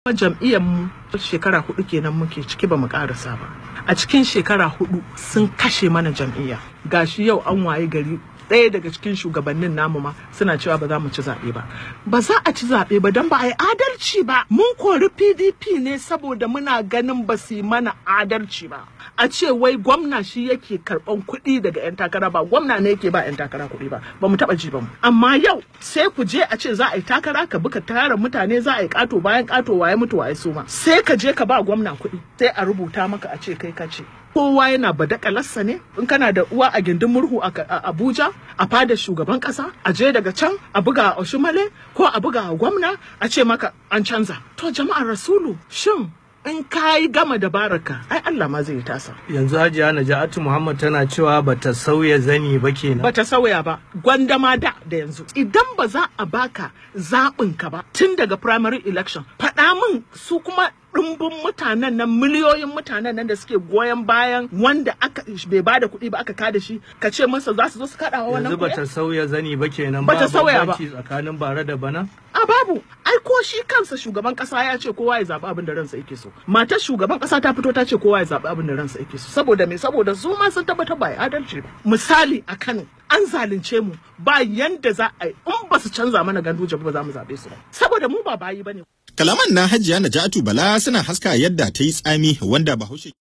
jam'iyyar mu shekara hudu kenan muke ciki ba mu karasa ba a cikin shekara hudu sun kashe mana jam'iyya gashi yau an waye gari ɗaya daga cikin shugabannin namu ma suna cewa ba za mu ci zaɓe ba ba za a ci zaɓe ba don ba a yi adalci ba mun kori pdp ne saboda muna ganin ba su yi mana adalci ba a ce wai gwamna shi yake karɓan kuɗi daga 'yan takara ba gwamna ne yake ba 'yan takara kuɗi ba ba mu taɓa ji ba mu amma yau sai ku je a ce za a yi takara ka bi ka tara mutane za a yi ƙato bayan ƙato waye mutu waye suma sai ka je ka ba gwamna kuɗi sai a rubuta maka a ce kai ka ce kowa yana badakalarsa ne in kana da uwa a gindin murhu a abuja a fadar shugaban kasa a je daga can a buga a oshimale ko a buga a gwamna a ce maka an canza to jama'ar rasulu shin in ka yi gama da baraka ai Allah ma zai tasa. Yanzu Hajiya Naja'atu Muhammad tana cewa bata sauya zani ba kenan. Bata sauya ba, gwandama da da yanzu. Idan ba za a baka zaɓin ka ba tun daga primary election, faɗa min su kuma ɗumbin mutanen nan miliyoyin mutanen nan da suke goyon bayan wanda aka bai bada kuɗi ba aka kada shi ka ce masa za su zo su kaɗa wannan Yanzu bata sauya zani ba kenan Bata sauya ba. tsakanin bara da bana. A babu, ai ko shi kansa shugaban kasa ya ce kowa ya zaɓi abin da ransa yake so. Matar shugaban kasa ta fito ta ce kowa ya zaɓi abin da ransa yake so. Saboda me saboda su ma sun tabbatar ba ya adalci ba. Misali a Kano, an zalunce mu ba yanda za a yi in ba su canza mana ganduje ba za mu zaɓe su ba. Saboda mu ba bayi bane. Kalaman na Hajiya Najatu Bala suna haska yadda ta yi tsami wanda Bahaushe